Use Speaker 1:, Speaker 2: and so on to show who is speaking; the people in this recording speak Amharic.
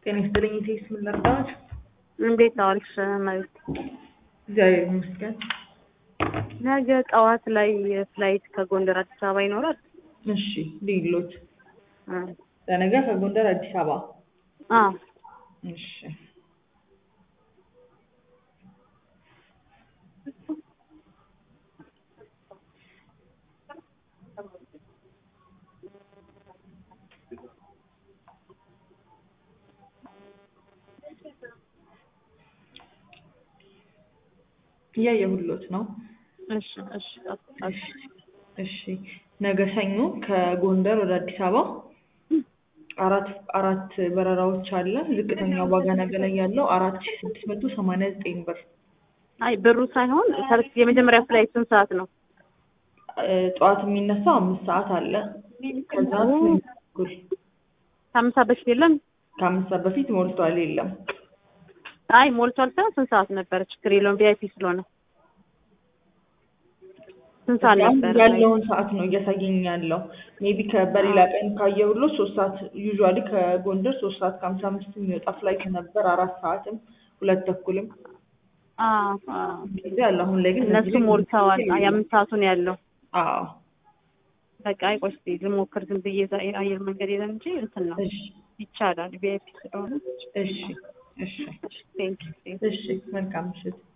Speaker 1: ጤና ይስጥልኝ እቴስ ምን ልርዳዎት?
Speaker 2: እንዴት አዋልሽ እመቤት?
Speaker 1: እግዚአብሔር ይመስገን።
Speaker 2: ነገ ጠዋት ላይ ፍላይት ከጎንደር አዲስ አበባ ይኖራል?
Speaker 1: እሺ ልዩሎት
Speaker 2: እ
Speaker 1: ለነገ ከጎንደር አዲስ አበባ
Speaker 2: አዎ
Speaker 1: እሺ እያየሁሎት ነው።
Speaker 2: እሺ እሺ
Speaker 1: እሺ እሺ ነገ ሰኞ ከጎንደር ወደ አዲስ አበባ አራት አራት በረራዎች አለ። ዝቅተኛው ዋጋ ነገ ላይ ያለው አራት ሺ ስድስት መቶ ሰማንያ ዘጠኝ ብር
Speaker 2: አይ ብሩ ሳይሆን ፈርስት የመጀመሪያ ፍላይት ስንት ሰዓት ነው?
Speaker 1: እ ጠዋት የሚነሳው አምስት ሰዓት አለ። ከዛ ስምንት ተኩል
Speaker 2: ከአምስት ሰዓት በፊት የለም?
Speaker 1: ከአምስት ሰዓት በፊት ሞልቷል የለም።
Speaker 2: አይ ሞልቷል ሳይሆን ስንት ሰዓት ነበረ? ችግር የለውም ቪአይፒ ስለሆነ ስንት ሰዓት
Speaker 1: አሁን
Speaker 2: ነበረ?
Speaker 1: ያለውን ሰዓት ነው እያሳየኝ ያለው። ሜቢ በሌላ ቀን ካየሁሎት ሶስት ሰዓት ዩዥዋሊ ከጎንደር ሶስት ሰዓት ከሀምሳ አምስት የሚወጣ ፍላይት ነበር። አራት ሰዓትም ሁለት ተኩልም
Speaker 2: አዎ አዎ
Speaker 1: ጊዜ አለ። አሁን ላይ ግን
Speaker 2: እነሱ
Speaker 1: እዚህ ላይ
Speaker 2: ሞልተዋል።
Speaker 1: ጊዜ
Speaker 2: የአምስት ሰዓቱን ያለው
Speaker 1: አዎ
Speaker 2: በቃ አይ ቆይ እስኪ ልሞክር ዝም ብዬ እዛ አየር መንገድ የለም እንጂ እንትን ነው
Speaker 1: እሺ
Speaker 2: ይቻላል ቪአይፒ ስለሆነ
Speaker 1: እሺ እሺ
Speaker 2: ቴንክ ዩ
Speaker 1: እሺ መልካም ምሽት።